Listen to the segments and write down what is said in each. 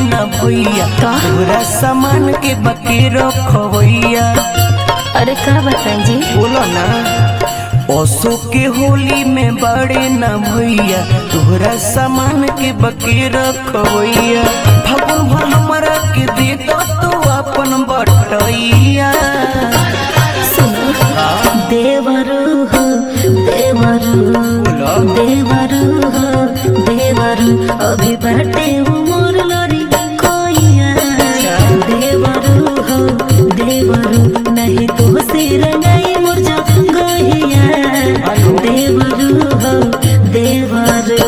न भैया तोरा सामान के बके रखवैया अरे का बताई जी बोलो ना ओसो के होली में बड़े न भैया तोहरा सामान के बके रखवैया फगुन भर हमरा के दे दो तो अपन बटैया सुनो देवरू हो देवरू देवरू हो देवरू अभी बाटे उमर लड़ी कोइया देवरू हो देवरू नहीं तो से रंगाई मोर जो गहिया देवरू हो देवरू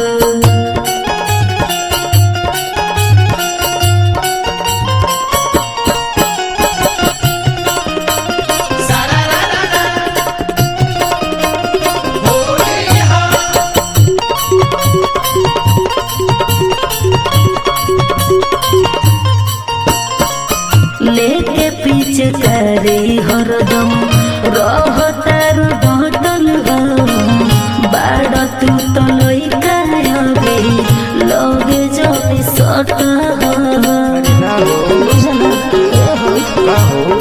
लेके पीछे करे हरदम रह तार बदल हो बाड़ तू तो लइका हवे लगे जब सट हो ना हो बुझला ए हो का हो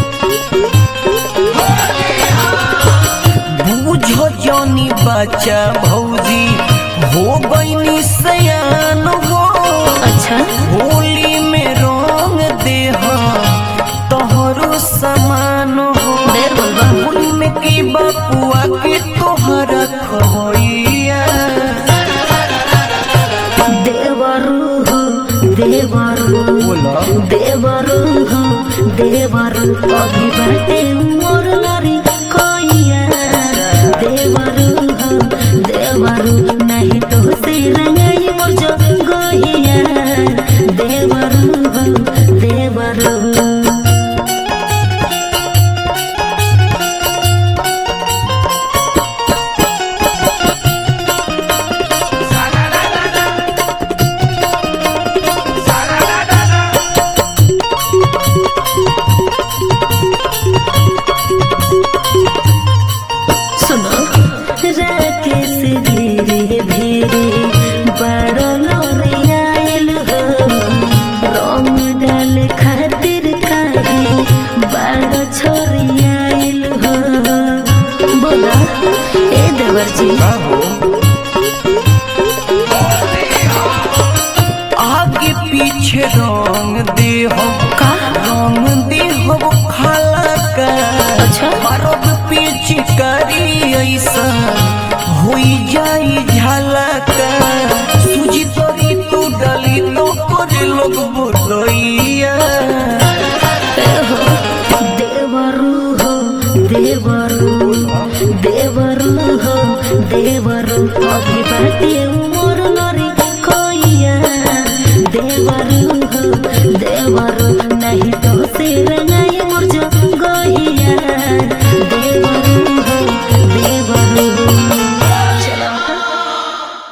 बूझो जौनी बच्चा भौजी हो गईनी सयान हो अच्छा होली में रंग देह तोहरो समान हो देर बोलबा होली में की बपुआ के तोहरा खवैया देवरू हो देवरू बोला देवरू हो देवरू अभी बाटे मोर लरी कोइया देवरू हो देवरू नहीं तो से रंगाई मोर जो गोहिया देवरू हो देवरू सुनो राकेश धीरे धीरे बड़ लोरी आयल हो रंग डाल खातिर काहे बड़ छोरी आयल हो बोला ए देवर जी का हो आगे पीछे रंग देह का रंग देह खाला का अच्छा मरद पिचकारी ऐसा होई जाई झलका सूजी तोरी तू डली तो करे लोग बोलैया ए हो देवरू हो देवरू देवरू हो देवरू अभी बाटे